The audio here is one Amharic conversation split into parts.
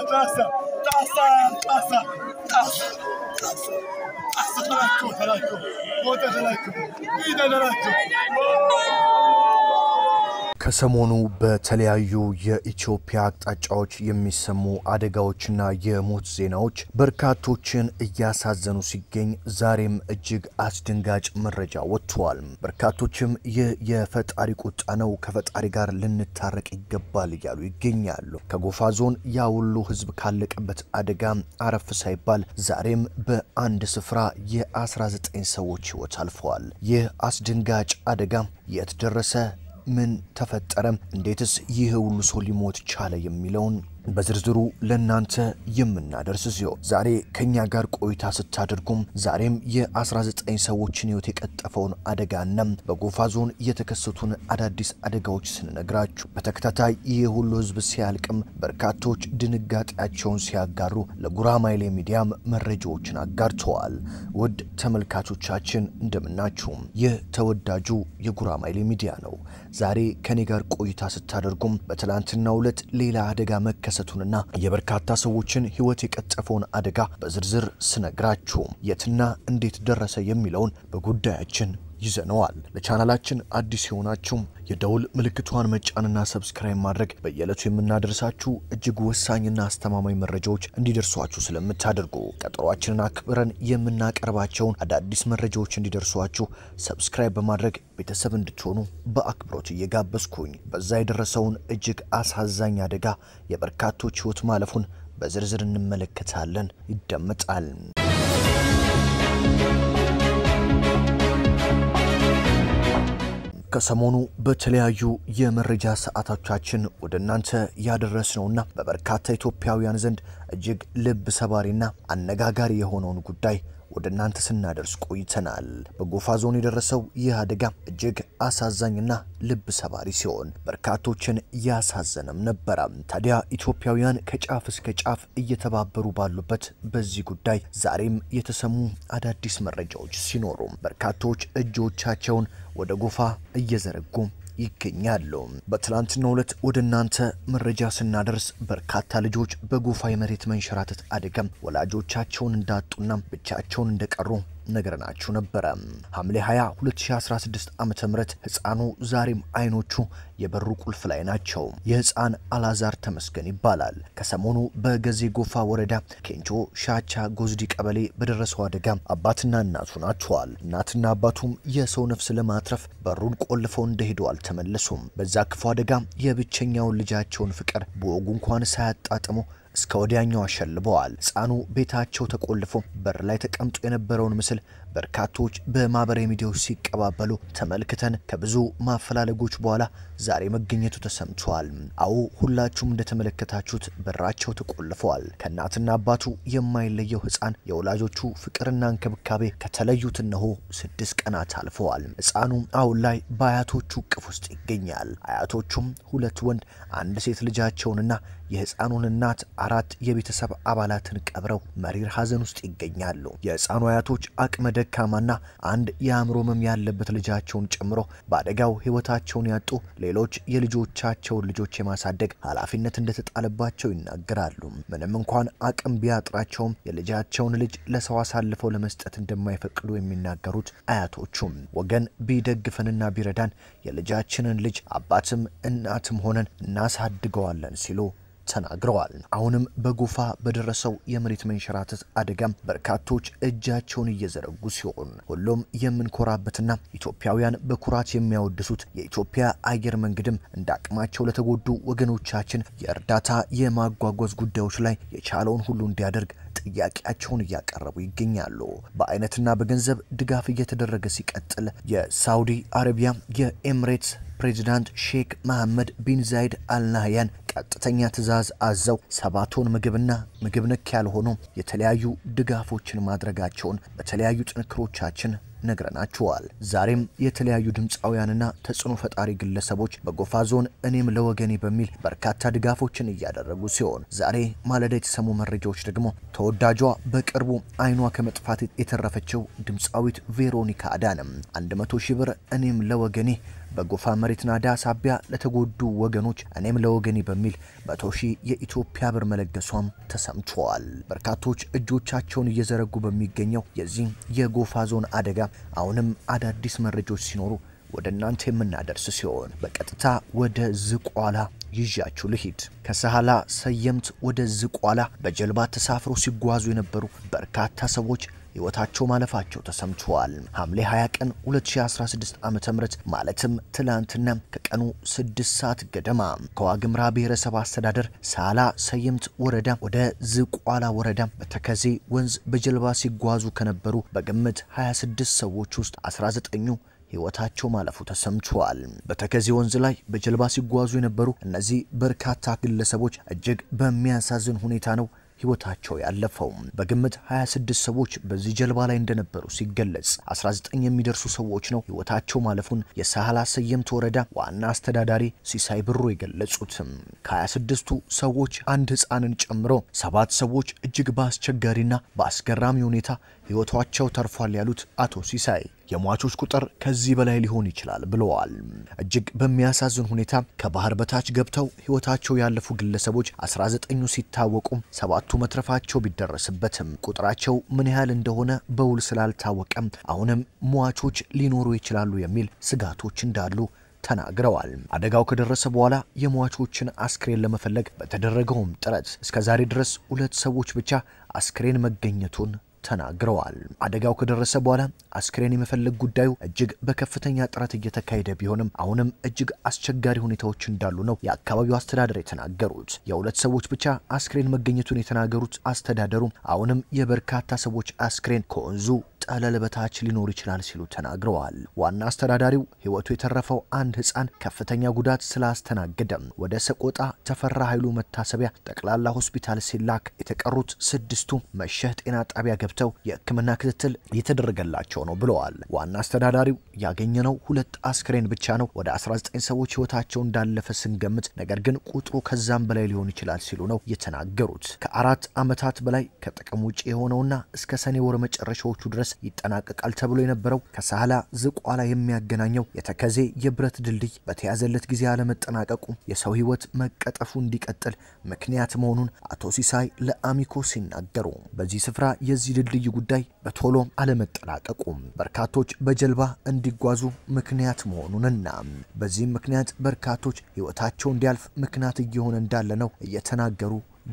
taasa, taasa, taasa, taasa, taasa, taasa ተላቸው ተላቸው ሞተ ተላቸው ጌታ ተላቸው ከሰሞኑ በተለያዩ የኢትዮጵያ አቅጣጫዎች የሚሰሙ አደጋዎችና የሞት ዜናዎች በርካቶችን እያሳዘኑ ሲገኝ ዛሬም እጅግ አስደንጋጭ መረጃ ወጥቷል። በርካቶችም ይህ የፈጣሪ ቁጣ ነው፣ ከፈጣሪ ጋር ልንታረቅ ይገባል እያሉ ይገኛሉ። ከጎፋ ዞን ያ ሁሉ ሕዝብ ካለቀበት አደጋ አረፍ ሳይባል ዛሬም በአንድ ስፍራ የ19 ሰዎች ሕይወት አልፈዋል። ይህ አስደንጋጭ አደጋ የት ደረሰ? ምን ተፈጠረ? እንዴትስ ይህ ሁሉ ሰው ሊሞት ቻለ? የሚለውን በዝርዝሩ ለእናንተ የምናደርስ ሲሆን ዛሬ ከኛ ጋር ቆይታ ስታደርጉም ዛሬም የ19 ሰዎችን ሕይወት የቀጠፈውን አደጋና በጎፋ ዞን የተከሰቱን አዳዲስ አደጋዎች ስንነግራችሁ በተከታታይ ይህ ሁሉ ሕዝብ ሲያልቅም በርካቶች ድንጋጤያቸውን ሲያጋሩ ለጉራማይሌ ሚዲያም መረጃዎችን አጋርተዋል። ውድ ተመልካቾቻችን እንደምናችሁም ይህ ተወዳጁ የጉራማይሌ ሚዲያ ነው። ዛሬ ከኔ ጋር ቆይታ ስታደርጉም በትላንትናው ዕለት ሌላ አደጋ መከሰቱንና የበርካታ ሰዎችን ሕይወት የቀጠፈውን አደጋ በዝርዝር ስነግራችሁ የትና እንዴት ደረሰ የሚለውን በጉዳያችን ይዘነዋል። ለቻናላችን አዲስ የሆናችሁም የደውል ምልክቷን መጫንና ሰብስክራይብ ማድረግ በየዕለቱ የምናደርሳችሁ እጅግ ወሳኝና አስተማማኝ መረጃዎች እንዲደርሷችሁ ስለምታደርጉ ቀጠሯችንን አክብረን የምናቀርባቸውን አዳዲስ መረጃዎች እንዲደርሷችሁ ሰብስክራይብ በማድረግ ቤተሰብ እንድትሆኑ በአክብሮት እየጋበዝኩኝ በዛ የደረሰውን እጅግ አሳዛኝ አደጋ የበርካቶች ሕይወት ማለፉን በዝርዝር እንመለከታለን። ይደመጣል። ከሰሞኑ በተለያዩ የመረጃ ሰዓቶቻችን ወደ እናንተ ያደረስነውና በበርካታ ኢትዮጵያውያን ዘንድ እጅግ ልብ ሰባሪና አነጋጋሪ የሆነውን ጉዳይ ወደ እናንተ ስናደርስ ቆይተናል። በጎፋ ዞን የደረሰው ይህ አደጋ እጅግ አሳዛኝና ልብ ሰባሪ ሲሆን በርካቶችን ያሳዘነም ነበረ። ታዲያ ኢትዮጵያውያን ከጫፍ እስከ ጫፍ እየተባበሩ ባሉበት በዚህ ጉዳይ ዛሬም የተሰሙ አዳዲስ መረጃዎች ሲኖሩ በርካቶች እጆቻቸውን ወደ ጎፋ እየዘረጉ ይገኛሉ። በትላንትናው ዕለት ወደ እናንተ መረጃ ስናደርስ በርካታ ልጆች በጎፋ የመሬት መንሸራተት አደጋም ወላጆቻቸውን እንዳጡና ብቻቸውን እንደቀሩ ነገርናችሁ ነበረ። ሐምሌ 20 2016 ዓ ም ህፃኑ ዛሬም አይኖቹ የበሩ ቁልፍ ላይ ናቸው። የህፃን አላዛር ተመስገን ይባላል። ከሰሞኑ በገዜ ጎፋ ወረዳ ኬንቾ ሻቻ ጎዝዲ ቀበሌ በደረሰው አደጋ አባትና እናቱን አጥተዋል። እናትና አባቱም የሰው ነፍስ ለማትረፍ በሩን ቆልፈው እንደሄዱ አልተመለሱም። በዛ ክፉ አደጋ የብቸኛውን ልጃቸውን ፍቅር በወጉ እንኳን ሳያጣጥሙ እስከ ወዲያኛው አሸልበዋል። ህፃኑ ቤታቸው ተቆልፎ በር ላይ ተቀምጦ የነበረውን ምስል በርካቶች በማህበራዊ ሚዲያዎች ሲቀባበሉ ተመልክተን ከብዙ ማፈላለጎች በኋላ ዛሬ መገኘቱ ተሰምቷል። አዎ ሁላችሁም እንደተመለከታችሁት በራቸው ተቆልፈዋል። ከእናትና አባቱ የማይለየው ህፃን የወላጆቹ ፍቅርና እንክብካቤ ከተለዩት እነሆ ስድስት ቀናት አልፈዋል። ህፃኑ አሁን ላይ በአያቶቹ እቅፍ ውስጥ ይገኛል። አያቶቹም ሁለት ወንድ አንድ ሴት ልጃቸውንና የህፃኑን እናት አራት የቤተሰብ አባላትን ቀብረው መሪር ሀዘን ውስጥ ይገኛሉ። የህፃኑ አያቶች አቅመ ደካማና አንድ የአእምሮ ህመም ያለበት ልጃቸውን ጨምሮ በአደጋው ህይወታቸውን ያጡ ሌሎች የልጆቻቸውን ልጆች የማሳደግ ኃላፊነት እንደተጣለባቸው ይናገራሉ። ምንም እንኳን አቅም ቢያጥራቸውም የልጃቸውን ልጅ ለሰው አሳልፈው ለመስጠት እንደማይፈቅዱ የሚናገሩት አያቶቹም ወገን ቢደግፈንና ቢረዳን የልጃችንን ልጅ አባትም እናትም ሆነን እናሳድገዋለን ሲሉ ተናግረዋል። አሁንም በጎፋ በደረሰው የመሬት መንሸራተት አደጋም በርካቶች እጃቸውን እየዘረጉ ሲሆን ሁሉም የምንኮራበትና ኢትዮጵያውያን በኩራት የሚያወድሱት የኢትዮጵያ አየር መንገድም እንደ አቅማቸው ለተጎዱ ወገኖቻችን የእርዳታ የማጓጓዝ ጉዳዮች ላይ የቻለውን ሁሉ እንዲያደርግ ጥያቄያቸውን እያቀረቡ ይገኛሉ። በአይነትና በገንዘብ ድጋፍ እየተደረገ ሲቀጥል የሳውዲ አረቢያ የኤምሬትስ ፕሬዚዳንት ሼክ መሐመድ ቢን ዛይድ አልናህያን ቀጥተኛ ትዕዛዝ አዘው ሰባ ቶን ምግብና ምግብ ነክ ያልሆኑ የተለያዩ ድጋፎችን ማድረጋቸውን በተለያዩ ጥንክሮቻችን ነግረናችኋል። ዛሬም የተለያዩ ድምፃውያንና ተጽዕኖ ፈጣሪ ግለሰቦች በጎፋ ዞን እኔም ለወገኔ በሚል በርካታ ድጋፎችን እያደረጉ ሲሆን ዛሬ ማለዳ የተሰሙ መረጃዎች ደግሞ ተወዳጇ በቅርቡ አይኗ ከመጥፋት የተረፈችው ድምፃዊት ቬሮኒካ አዳነም 100 ሺህ ብር እኔም ለወገኔ በጎፋ መሬት ናዳ ሳቢያ ለተጎዱ ወገኖች እኔም ለወገኔ በሚል መቶ ሺህ የኢትዮጵያ ብር መለገሷም ተሰምቷል። በርካቶች እጆቻቸውን እየዘረጉ በሚገኘው የዚህ የጎፋ ዞን አደጋ አሁንም አዳዲስ መረጃዎች ሲኖሩ ወደ እናንተ የምናደርስ ሲሆን በቀጥታ ወደ ዝቋላ ይዣችሁ ልሂድ። ከሰሃላ ሰየምት ወደ ዝቋላ በጀልባ ተሳፍረው ሲጓዙ የነበሩ በርካታ ሰዎች ሕይወታቸው ማለፋቸው ተሰምተዋል። ሐምሌ 20 ቀን 2016 ዓ.ም ማለትም ትላንትና ከቀኑ 6 ሰዓት ገደማ ከዋግምራ ብሔረሰብ አስተዳደር ሳላ ሰየምት ወረዳ ወደ ዝቋላ ወረዳ በተከዜ ወንዝ በጀልባ ሲጓዙ ከነበሩ በግምት 26 ሰዎች ውስጥ 19ኙ ሕይወታቸው ማለፉ ተሰምቷል። በተከዜ ወንዝ ላይ በጀልባ ሲጓዙ የነበሩ እነዚህ በርካታ ግለሰቦች እጅግ በሚያሳዝን ሁኔታ ነው ሕይወታቸው ያለፈው። በግምት 26 ሰዎች በዚህ ጀልባ ላይ እንደነበሩ ሲገለጽ 19 የሚደርሱ ሰዎች ነው ሕይወታቸው ማለፉን የሳህላ ሰየምት ወረዳ ዋና አስተዳዳሪ ሲሳይ ብሩ የገለጹትም። ከ26ቱ ሰዎች አንድ ሕፃንን ጨምሮ ሰባት ሰዎች እጅግ በአስቸጋሪና በአስገራሚ ሁኔታ ሕይወታቸው ተርፏል ያሉት አቶ ሲሳይ የሟቾች ቁጥር ከዚህ በላይ ሊሆን ይችላል ብለዋል። እጅግ በሚያሳዝን ሁኔታ ከባህር በታች ገብተው ሕይወታቸው ያለፉ ግለሰቦች 19ኙ ሲታወቁ ሰባቱ መትረፋቸው ቢደረስበትም ቁጥራቸው ምን ያህል እንደሆነ በውል ስላልታወቀም አሁንም ሟቾች ሊኖሩ ይችላሉ የሚል ስጋቶች እንዳሉ ተናግረዋል። አደጋው ከደረሰ በኋላ የሟቾችን አስክሬን ለመፈለግ በተደረገውም ጥረት እስከዛሬ ድረስ ሁለት ሰዎች ብቻ አስክሬን መገኘቱን ተናግረዋል። አደጋው ከደረሰ በኋላ አስክሬን የመፈለግ ጉዳዩ እጅግ በከፍተኛ ጥረት እየተካሄደ ቢሆንም አሁንም እጅግ አስቸጋሪ ሁኔታዎች እንዳሉ ነው የአካባቢው አስተዳደር የተናገሩት። የሁለት ሰዎች ብቻ አስክሬን መገኘቱን የተናገሩት አስተዳደሩ አሁንም የበርካታ ሰዎች አስክሬን ከወንዙ ጠለል በታች ሊኖር ይችላል ሲሉ ተናግረዋል። ዋና አስተዳዳሪው ሕይወቱ የተረፈው አንድ ሕፃን ከፍተኛ ጉዳት ስላስተናገደም ወደ ሰቆጣ ተፈራ ኃይሉ መታሰቢያ ጠቅላላ ሆስፒታል ሲላክ የተቀሩት ስድስቱ መሸህ ጤና ጣቢያ ገብተው የሕክምና ክትትል እየተደረገላቸው ነው ብለዋል። ዋና አስተዳዳሪው ያገኘነው ሁለት አስክሬን ብቻ ነው። ወደ 19 ሰዎች ሕይወታቸው እንዳለፈ ስንገምት፣ ነገር ግን ቁጥሩ ከዛም በላይ ሊሆን ይችላል ሲሉ ነው የተናገሩት። ከአራት ዓመታት በላይ ከጥቅም ውጭ የሆነውና እስከ ሰኔ ወር መጨረሻዎቹ ድረስ ይጠናቀቃል ተብሎ የነበረው ከሳህላ ዝቋላ የሚያገናኘው የተከዜ የብረት ድልድይ በተያዘለት ጊዜ አለመጠናቀቁ የሰው ሕይወት መቀጠፉ እንዲቀጥል ምክንያት መሆኑን አቶ ሲሳይ ለአሚኮ ሲናገሩ በዚህ ስፍራ የዚህ ድልድይ ጉዳይ በቶሎ አለመጠናቀቁ በርካቶች በጀልባ እንዲጓዙ ምክንያት መሆኑንና በዚህም ምክንያት በርካቶች ሕይወታቸው እንዲያልፍ ምክንያት እየሆነ እንዳለ ነው እየተናገሩ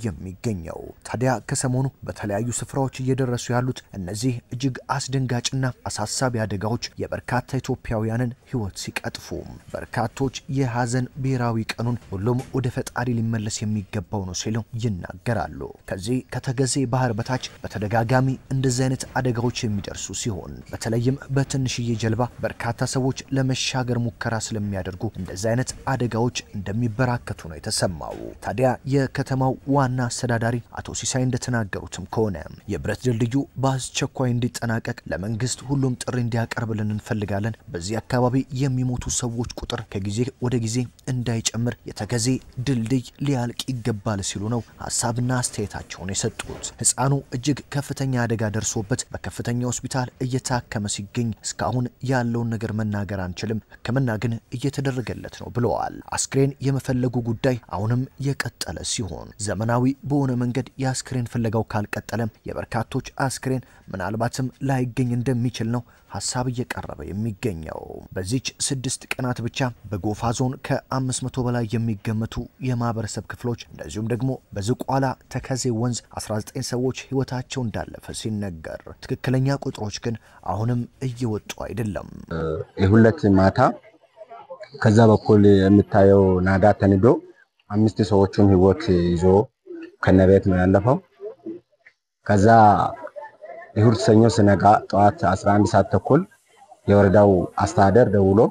የሚገኘው ታዲያ ከሰሞኑ በተለያዩ ስፍራዎች እየደረሱ ያሉት እነዚህ እጅግ አስደንጋጭና አሳሳቢ አደጋዎች የበርካታ ኢትዮጵያውያንን ሕይወት ሲቀጥፉ በርካቶች የሀዘን ብሔራዊ ቀኑን ሁሉም ወደ ፈጣሪ ሊመለስ የሚገባው ነው ሲሉ ይናገራሉ። ከዚህ ከተገዜ ባህር በታች በተደጋጋሚ እንደዚህ አይነት አደጋዎች የሚደርሱ ሲሆን በተለይም በትንሽዬ ጀልባ በርካታ ሰዎች ለመሻገር ሙከራ ስለሚያደርጉ እንደዚህ አይነት አደጋዎች እንደሚበራከቱ ነው የተሰማው። ታዲያ የከተማው ዋና አስተዳዳሪ አቶ ሲሳይ እንደተናገሩትም ከሆነ የብረት ድልድዩ በአስቸኳይ እንዲጠናቀቅ ለመንግስት ሁሉም ጥሪ እንዲያቀርብልን እንፈልጋለን። በዚህ አካባቢ የሚሞቱ ሰዎች ቁጥር ከጊዜ ወደ ጊዜ እንዳይጨምር የተከዜ ድልድይ ሊያልቅ ይገባል ሲሉ ነው ሀሳብና አስተያየታቸውን የሰጡት። ህፃኑ እጅግ ከፍተኛ አደጋ ደርሶበት በከፍተኛ ሆስፒታል እየታከመ ሲገኝ እስካሁን ያለውን ነገር መናገር አንችልም፣ ሕክምና ግን እየተደረገለት ነው ብለዋል። አስክሬን የመፈለጉ ጉዳይ አሁንም የቀጠለ ሲሆን ዘመናዊ በሆነ መንገድ የአስክሬን ፍለጋው ካልቀጠለም የበርካቶች አስክሬን ምናልባትም ላይገኝ እንደሚችል ነው ሀሳብ እየቀረበ የሚገኘው። በዚች ስድስት ቀናት ብቻ በጎፋ ዞን ከ500 በላይ የሚገመቱ የማህበረሰብ ክፍሎች እንደዚሁም ደግሞ በዝቋላ ተከዜ ወንዝ 19 ሰዎች ህይወታቸው እንዳለፈ ሲነገር፣ ትክክለኛ ቁጥሮች ግን አሁንም እየወጡ አይደለም። የሁለት ማታ ከዛ በኩል የምታየው ናዳ ተንዶ አምስት ሰዎቹን ህይወት ይዞ ከነቤት ነው ያለፈው። ከዛ እሁድ ሰኞ ስነጋ ጠዋት 11 ሰዓት ተኩል የወረዳው አስተዳደር ደውሎ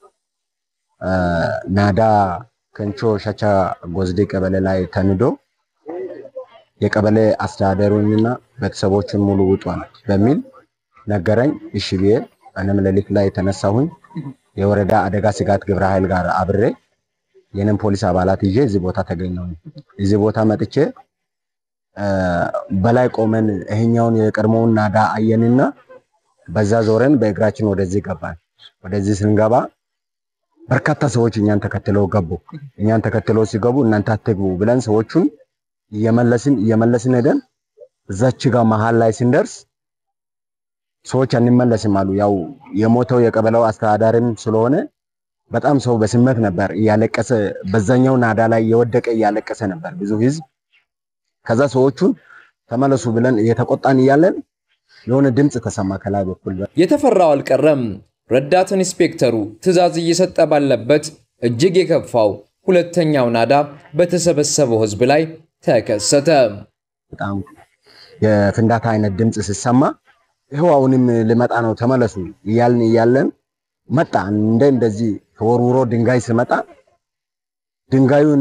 ናዳ ከንቾ ሸቻ ጎዝዴ ቀበሌ ላይ ተንዶ የቀበሌ አስተዳደሩንና ቤተሰቦችን ሙሉ ውጧል በሚል ነገረኝ። እሺ ብዬ እኔም ሌሊት ላይ የተነሳሁኝ የወረዳ አደጋ ስጋት ግብረ ኃይል ጋር አብሬ የኔም ፖሊስ አባላት ይዤ እዚህ ቦታ ተገኘሁኝ። እዚህ ቦታ መጥቼ በላይ ቆመን ይሄኛውን የቀድሞውን ናዳ አየንና በዛ ዞረን በእግራችን ወደዚህ ገባን። ወደዚህ ስንገባ በርካታ ሰዎች እኛን ተከትለው ገቡ። እኛን ተከትለው ሲገቡ እናንተ አትግቡ ብለን ሰዎቹን እየመለስን እየመለስን ሄደን እዛች ጋር መሀል ላይ ስንደርስ ሰዎች አንመለስም አሉ። ያው የሞተው የቀበሌው አስተዳዳሪም ስለሆነ በጣም ሰው በስሜት ነበር እያለቀሰ፣ በዛኛው ናዳ ላይ የወደቀ እያለቀሰ ነበር ብዙ ህዝብ። ከዛ ሰዎቹን ተመለሱ ብለን እየተቆጣን እያለን የሆነ ድምፅ ተሰማ ከላይ በኩል የተፈራው አልቀረም። ረዳት ኢንስፔክተሩ ትዕዛዝ እየሰጠ ባለበት እጅግ የከፋው ሁለተኛው ናዳ በተሰበሰበው ህዝብ ላይ ተከሰተ። በጣም የፍንዳታ አይነት ድምፅ ሲሰማ ይኸው አሁንም ልመጣ ነው ተመለሱ እያልን እያለን መጣ። እንደ እንደዚህ ተወርውሮ ድንጋይ ስመጣ ድንጋዩን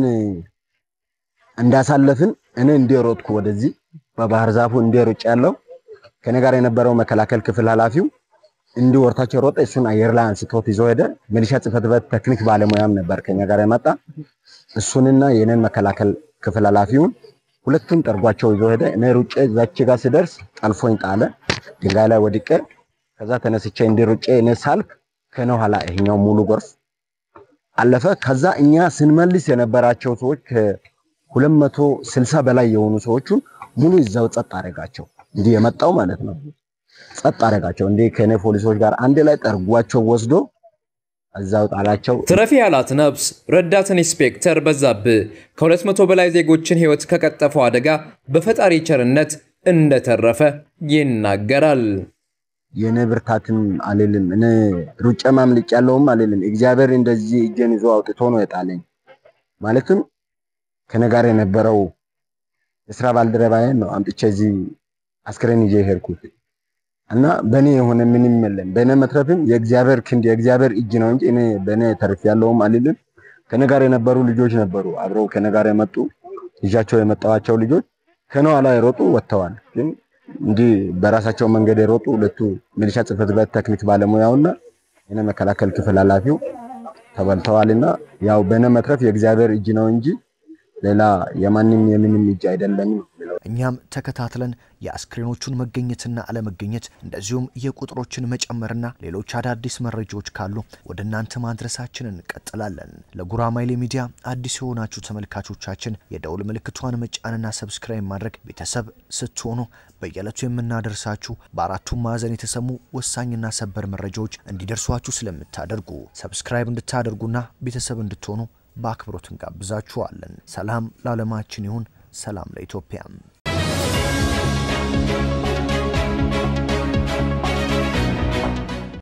እንዳሳለፍን እኔ እንደሮጥኩ ወደዚህ በባህር ዛፉ እንደሮጭ ያለው ከኔ ጋር የነበረው መከላከል ክፍል ኃላፊው እንዲህ ወርታቸው ሮጠ። እሱን አየር ላይ አንስቶት ይዞ ሄደ። ሚሊሻ ጽሕፈት ቤት ቴክኒክ ባለሙያም ነበር ከኛ ጋር የመጣ እሱንና የኔን መከላከል ክፍል ኃላፊውን ሁለቱም ጠርጓቸው ይዞ ሄደ። እኔ ሩጬ ዛች ጋር ስደርስ ጠልፎኝ ጣለ። ድንጋይ ላይ ወድቄ ከዛ ተነስቼ እንዲህ ሩጬ እኔ ሳልፍ ከነ ኋላ ይሄኛው ሙሉ ጎርፍ አለፈ። ከዛ እኛ ስንመልስ የነበራቸው ሰዎች ከሁለት መቶ ስልሳ በላይ የሆኑ ሰዎቹን ሙሉ ይዛው ጸጥ አደረጋቸው። እንዲህ የመጣው ማለት ነው። ጸጥ አደረጋቸው። እንዲህ ከኔ ፖሊሶች ጋር አንድ ላይ ጠርጓቸው ወስዶ እዛው ጣላቸው። ትረፊ ያላት ነፍስ ረዳት ኢንስፔክተር በዛብህ ከሁለት መቶ በላይ ዜጎችን ሕይወት ከቀጠፈው አደጋ በፈጣሪ ቸርነት እንደተረፈ ይናገራል። የኔ ብርታትም አልልም። እኔ ሩጬ ማምልጭ ያለውም አልልም። እግዚአብሔር እንደዚህ እጄን ይዞ አውጥቶ ነው የጣለኝ። ማለትም ከኔ ጋር የነበረው የስራ ባልደረባዬን ነው አምጥቼ እዚህ አስክሬን ይዤ ሄድኩት እና በእኔ የሆነ ምንም የለም። በእኔ መትረፍም የእግዚአብሔር ክንድ የእግዚአብሔር እጅ ነው እንጂ እኔ በእኔ ተርፍ ያለውም አልልም። ከኔ ጋር የነበሩ ልጆች ነበሩ፣ አብረው ከኔ ጋር የመጡ ይዣቸው የመጣዋቸው ልጆች ከነ ኋላ የሮጡ ወጥተዋል። ግን እንዲህ በራሳቸው መንገድ የሮጡ ሁለቱ ሚሊሻ ጽሕፈት ቤት ቴክኒክ ባለሙያውና የኔ መከላከል ክፍል ኃላፊው ተበልተዋልና ያው በእኔ መትረፍ የእግዚአብሔር እጅ ነው እንጂ ሌላ የማንም የምንም እጅ አይደለም። እኛም ተከታትለን የአስክሬኖቹን መገኘትና አለመገኘት እንደዚሁም የቁጥሮችን መጨመርና ሌሎች አዳዲስ መረጃዎች ካሉ ወደ እናንተ ማድረሳችንን እንቀጥላለን። ለጉራማይሌ ሚዲያ አዲስ የሆናችሁ ተመልካቾቻችን የደውል ምልክቷን መጫንና ሰብስክራይብ ማድረግ ቤተሰብ ስትሆኑ በየዕለቱ የምናደርሳችሁ በአራቱም ማዕዘን የተሰሙ ወሳኝና ሰበር መረጃዎች እንዲደርሷችሁ ስለምታደርጉ ሰብስክራይብ እንድታደርጉና ቤተሰብ እንድትሆኑ በአክብሮት እንጋብዛችኋለን። ሰላም ለዓለማችን ይሁን። ሰላም ለኢትዮጵያ።